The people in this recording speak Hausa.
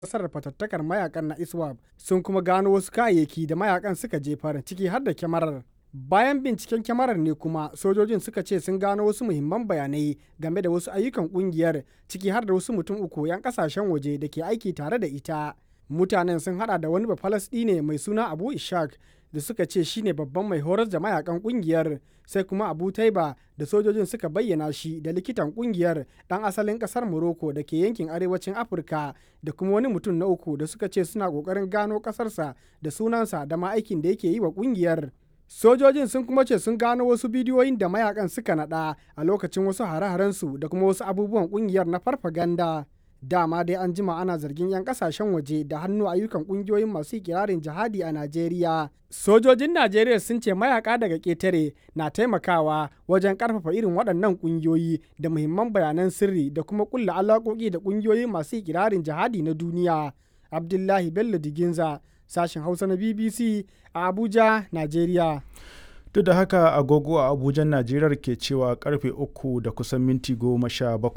nasarar fatattakar mayakan na iswap sun kuma gano wasu kayayyaki da mayakan suka jefar ciki har da kyamarar bayan binciken kyamarar ne kuma sojojin suka ce sun gano wasu muhimman bayanai game da wasu ayyukan kungiyar ciki har da wasu mutum uku 'yan kasashen waje da ke aiki tare da ita mutanen sun hada da wani ne mai suna abu ishak da suka ce shine babban mai horar da mayakan kungiyar sai kuma abu taiba da sojojin suka bayyana shi da likitan kungiyar dan asalin kasar morocco da ke yankin arewacin afirka da kuma wani mutum na uku da suka ce suna kokarin gano kasarsa da sunansa da ma aikin da yake yi wa kungiyar sojojin sun kuma ce sun gano wasu bidiyoyin da mayakan suka nada a lokacin wasu hare-harensu da kuma wasu abubuwan kungiyar na farfaganda dama dai an jima ana zargin 'yan kasashen waje da hannu ayyukan kungiyoyin masu ikirarin jihadi a najeriya sojojin najeriya sun ce mayaka daga ketare na taimakawa wajen karfafa irin waɗannan kungiyoyi da muhimman bayanan sirri da kuma kulla alaƙoƙi da kungiyoyin masu ikirarin jihadi na duniya abdullahi bello diginza sashen hausa na bbc a abuja najeriya duk da haka agogo a abuja najeriya ke cewa karfe uku da kusan minti goma sha bakwai